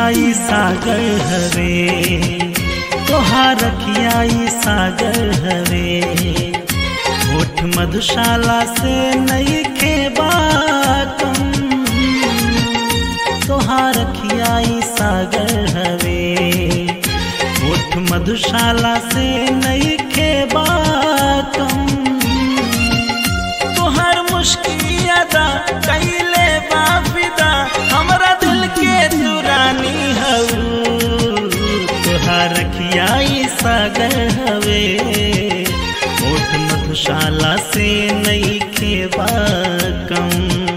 रखियाई सागर हवे तोहार रखियाई सागर हवे होठ मधुशाला से नई खेबा कम तोहार रखियाई सागर हवे होठ मधुशाला से नई खेबा कम तोहर मुश्किल अदा कैले बाफिदा हमरा दिल के दुरानी हऊ तोहार रखियाई सागर हवे ओठ मधुशाला से नई खेबा कम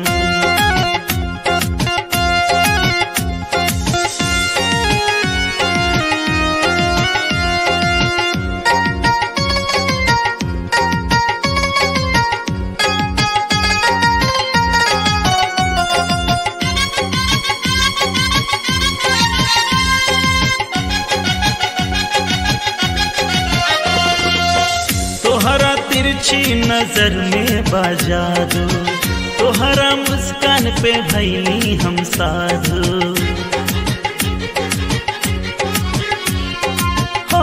तोहरा तिरछी नजर में बाजा दो तोहरा मुस्कान पे भैली हम साधु हो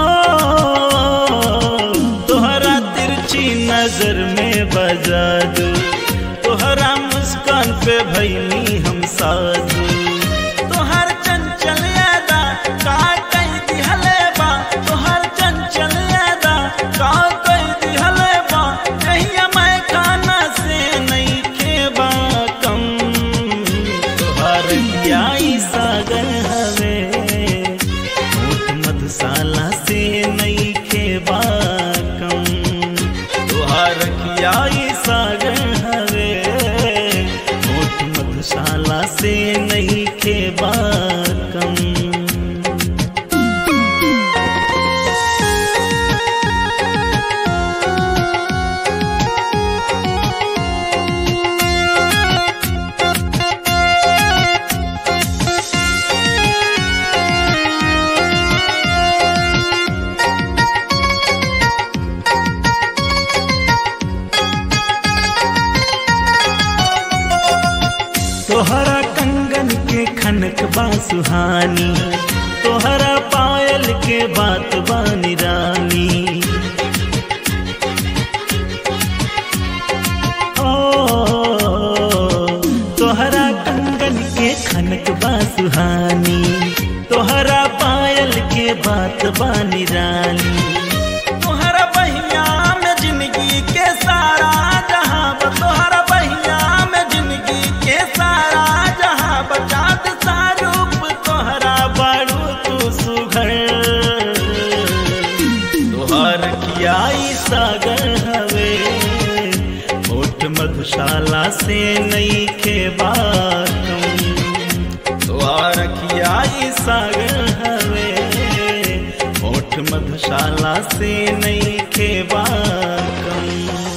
तोहरा तिरछी नजर में बजा दो तोहरा मुस्कान पे भैली हम साधु तोहर चंचल यादा का कई दिहले बा तोहर चंचल यादा का कई दिहले बा कहिया मैं खाना से नहीं खेबा कम तोहर आई सागर हवे होठ मधुशाला से नहीं खेबा कम तोहर आई सागर हवे होठ मधुशाला से नहीं खेबा कम तोहरा कंगन के खनक बा सुहानी तोहरा पायल के बात बानी रानी ओ तोहरा कंगन के खनक बा सुहानी तोहरा पायल के बात बानी रानी तोहरा बहिया में जिंदगी के सारा जहां बा तोहरा बहिया में जिंदगी के सारा जहां बचात सारूप तोहरा बारू तू सुघर तोहर कियाई सागर हवे होठ मधुशाला से नई के बाकम तोहर कियाई सागर हवे होठ मधुशाला से नई के बाकम